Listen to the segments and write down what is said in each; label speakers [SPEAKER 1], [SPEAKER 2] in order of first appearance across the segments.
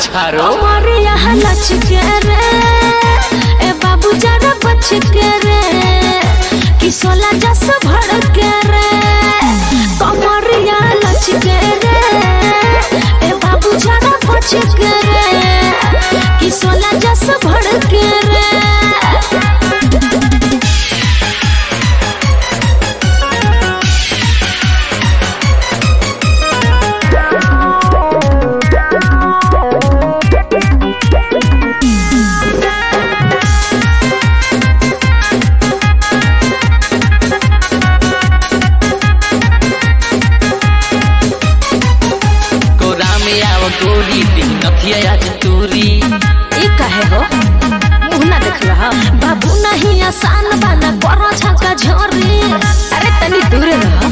[SPEAKER 1] छारो
[SPEAKER 2] हमारे यहाँ लच के रे ए बाबू जरा बच के रे कि सोला जस भड़ के रे हमारे यहाँ लच के रे ए बाबू जरा बच के रे कि सोला जस भड़ के रे
[SPEAKER 1] कोरा में आव गोरी दिन नथिया आज तूरी
[SPEAKER 2] ई कहे हो मुंह ना देख रहा बाबू नहीं आसान बाना करो छक्का झोरी अरे तनी दूर रहो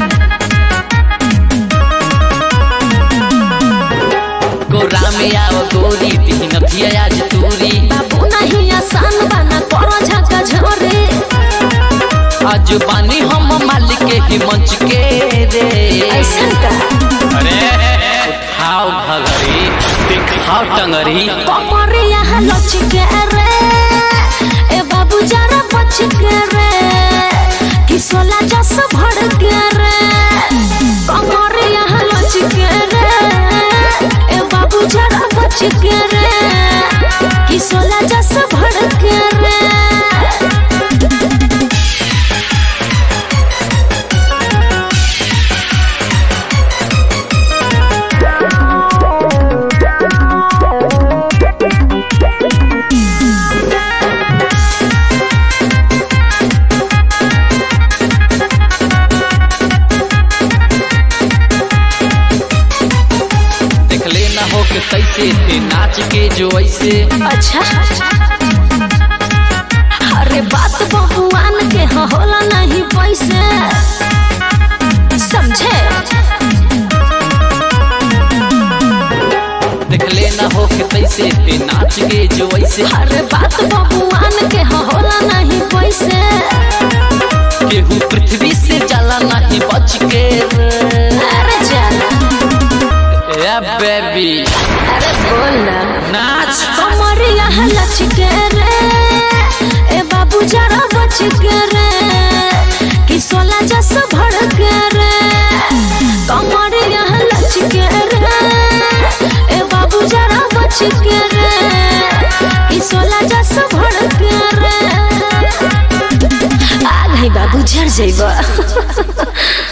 [SPEAKER 1] कोरा में आव गोरी दिन नथिया आज तूरी
[SPEAKER 2] बाबू नहीं आसान बाना करो छक्का झोरी
[SPEAKER 1] आज बानी हम मालिक के ही मंच के रे
[SPEAKER 2] ऐसा का
[SPEAKER 1] अरे उठाओ भगरी दिखाओ टंगरी
[SPEAKER 2] कमर यहाँ लच के रे ए बाबू जरा बच के रे कि सोला जस भड़ के रे कमर यहाँ लच के रे ए बाबू जरा बच के रे कि सोला जस भड़ के रे
[SPEAKER 1] देख लेना हो के कैसे थे नाच के जो ऐसे
[SPEAKER 2] अच्छा अरे बात बबुआन के ह होला नहीं पैसे समझे
[SPEAKER 1] देख लेना हो के कैसे थे नाच के जो ऐसे
[SPEAKER 2] अरे बात बबुआन के ह होला नहीं पैसे
[SPEAKER 1] केहू पृथ्वी से जाला नहीं बच के रे।
[SPEAKER 2] अरे जाना
[SPEAKER 1] ए बेबी
[SPEAKER 2] अरे बोल ना
[SPEAKER 1] नाच
[SPEAKER 2] कमर यहाँ लच के रे ए बाबू जरा बच के रे कि सोला जस भड़ के रे कमर यहाँ लच के रे ए बाबू जरा बच के रे कि सोला जस भड़ के रे आ गई बाबू झड़ जइबा